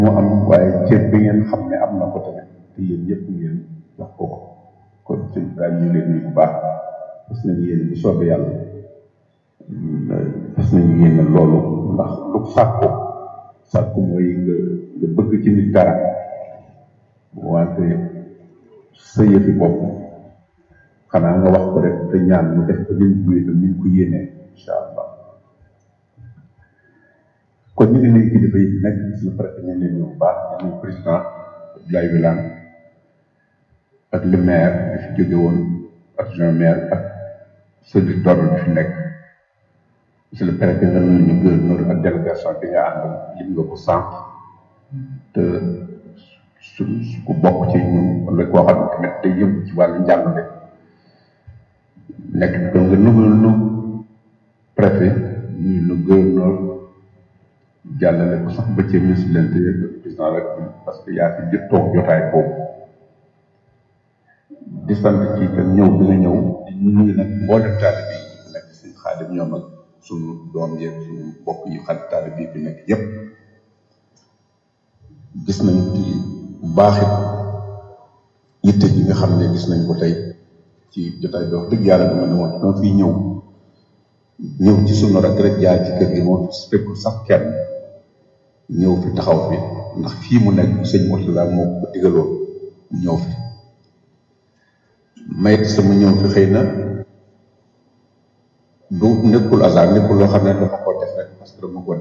moo am waaye cër bi ngeen xam ne am na ko tamit te yéen ñëpp ngeen jox ko ko kon sëñ Ibrahima ñu leen nii bu baax fas nañu yéen bu soobee yàlla fas nañu yéen loolu ndax lu sàkku sàkku mooy nga nga bëgg ci nit dara wante sa yëfi bopp xanaa nga wax ko rek te ñaan mu def ko nim buy te nim ko yéenee incha allah kon ñu ngi nuyu kilifa yi nekk gis na préfet ñu leen bu baax ñu nuyu président Abdoulaye Wilane ak le maire bi fi jóge woon adjoint maire ak service d'ordre bi fi nekk monsieur le préfet nga nuyu ñu gouverneur ak délégation bi nga àndal lim nga ko sànq te su su ko bokk ci ñun wala koo xam ne tamit day yëngu ci wàllu njàngale nekk ko nga nugul nu préfet nuyu nu gouverneur jàllale ko sax ba ci ministre de l'intérieur ak président rek parce que yaa fi jot toog jotaay boobu di sant ci itam ñëw bi nga ñëw di nuyu nag mboolem taalibe bi fi nekk suñu xaadim ñoom ak suñu doom yeeg suñu bokk yu xarit taalibe bi fi nekk yépp gis nañ ci baaxit yitte ji nga xam ne gis nañ ko tey ci jotaay bi wax dëgg yàlla dama ne woon dama fiy ñëw ñëw ci sunu rek rek jaar ci kër gi moom fekkul sax kenn ñëw fi taxaw fi ndax fii mu nekk sëñ Mourtada moo ko digaloon ñëw fi mayit sama ñëw fi xëy na du nekkul hasard nekkul loo xam ne dafa ko def rek parce que dama ko